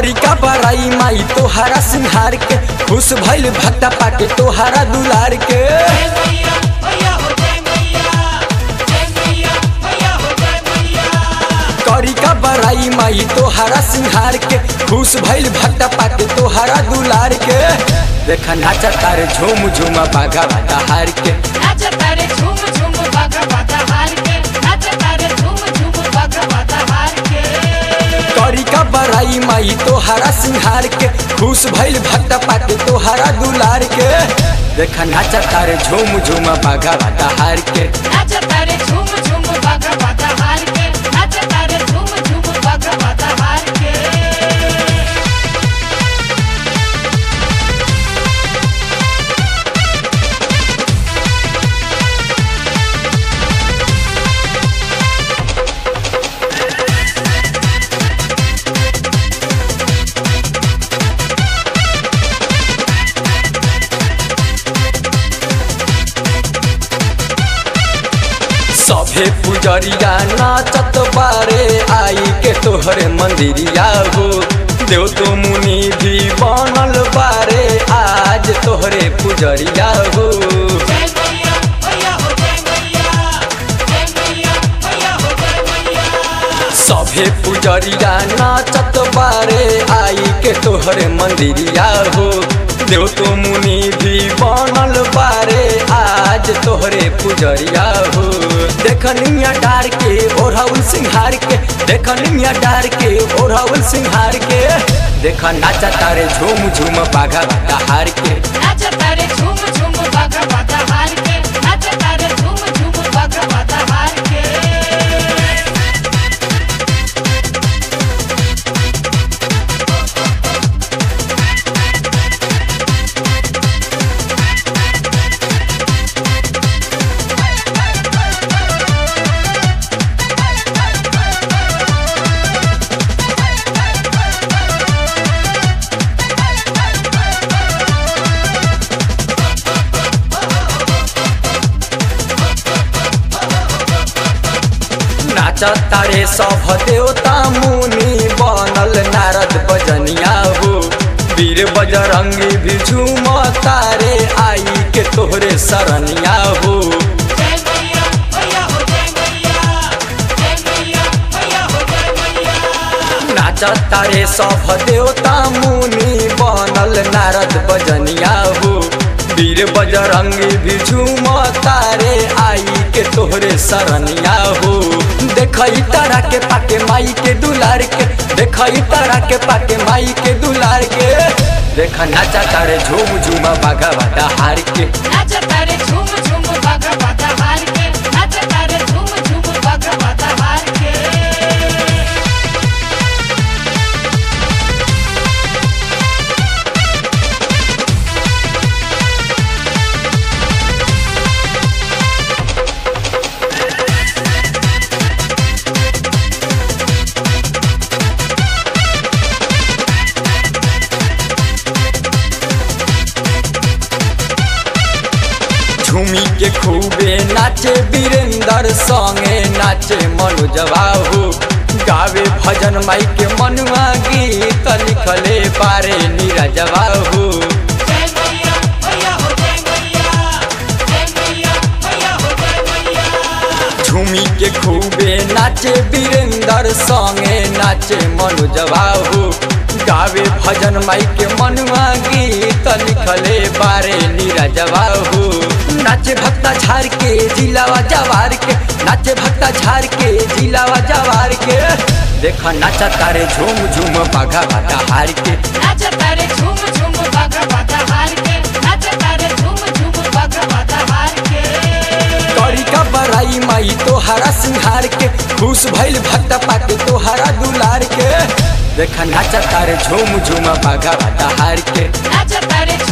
करी का बड़ाई माई तोहरा सिंहार के खुश भइल भक्ता पाके तोहरा दुलार के जय मैया मैया हो जय मैया जय मैया मैया हो जय मैया करी का बड़ाई माई तोहरा सिंहार के खुश भइल भक्ता पाके तोहरा दुलार के देखा नाचा तारे झूम झूम बाघा बाटा हार के नाच तारे झूम झूम भगवता हार के नाच तारे झूम झूम भगवता हार के करी का बड़ाई माई तोहरा सिंहार के खुश भइल भक्ता पाके तोहरा दुलार के देखा नाचा तारे झूम झूम बाघा बाटा हार के नाच तारे झूम झूम भगवता हार के नाच तारे झूम झूम भगवता हार के सभे पुजरिया नाचत बारे आई के तोहरे मंदिरिया हो देव तो मुनि भी बनल बारे आज तोहरे पुजरिया हो जय मैया मैया हो जय मैया जय मैया मैया हो जय मैया सभे पुजरिया नाचत बारे आई के तोहरे मंदिरिया हो देव तो मुनि भी बनल बारे आज तोहरे पुजरिया हो देखनिया डार के ओढ़ाउल सिंहार के देखनिया डार के ओढ़ाउल सिंहार के देखा नाचा तारे झूम झूम बाघा बाटा हार के नाच तारे झूम झूम भगवता हार के नाच तारे झूम झूम भगवता हार के नाचा तारे सब देवता मुनि बनल नारद बजनिया हो वीर बजरंगी भी झूम तारे आई के तोहरे सरनिया हो जय मैया मैया हो जय मैया जय मैया मैया हो जय मैया नाचा तारे सब देवता मुनि बनल नारद बजनिया हो वीर बजरंगी भी झूम तारे आई के तोहरे सरनिया हो देखई तारा के पाके माई के दुलार के देखई तारा के पाके माई के दुलार के देखा नाचा तारे झूम झूम बाघा बाटा हार के नाच तारे झूम झूम भगवता हार के नाच तारे झूम झूम भगवता हार के झूमी के खूबे नाचे वीरेंद्र संगे नाचे मनोजवा हो गावे भजन माई के मनुआ गीत लिखले पारे नीरजवा हो जय मैया मैया हो जय मैया जय मैया मैया हो जय मैया झूमी के खूबे नाचे वीरेंद्र संगे नाचे मनोजवा हो गावे भजन माई के मनुआ गीत लिखले बारे नीरजवा हो नाचे भक्ता झार के जिलावा जवार के नाचे भक्ता झार के जिलावा जवार के देखा नाचा तारे झूम झूम बाघा बाटा हार के नाच तारे झूम झूम भगवता हार के नाच तारे झूम झूम भगवता हार के करी का बड़ाई माई तोहरा सिंहार के खुश भइल भक्ता पाके तोहरा दुलार के देखा नाचा तारे झूम झूम बाघा बाटा हार के नाच तारे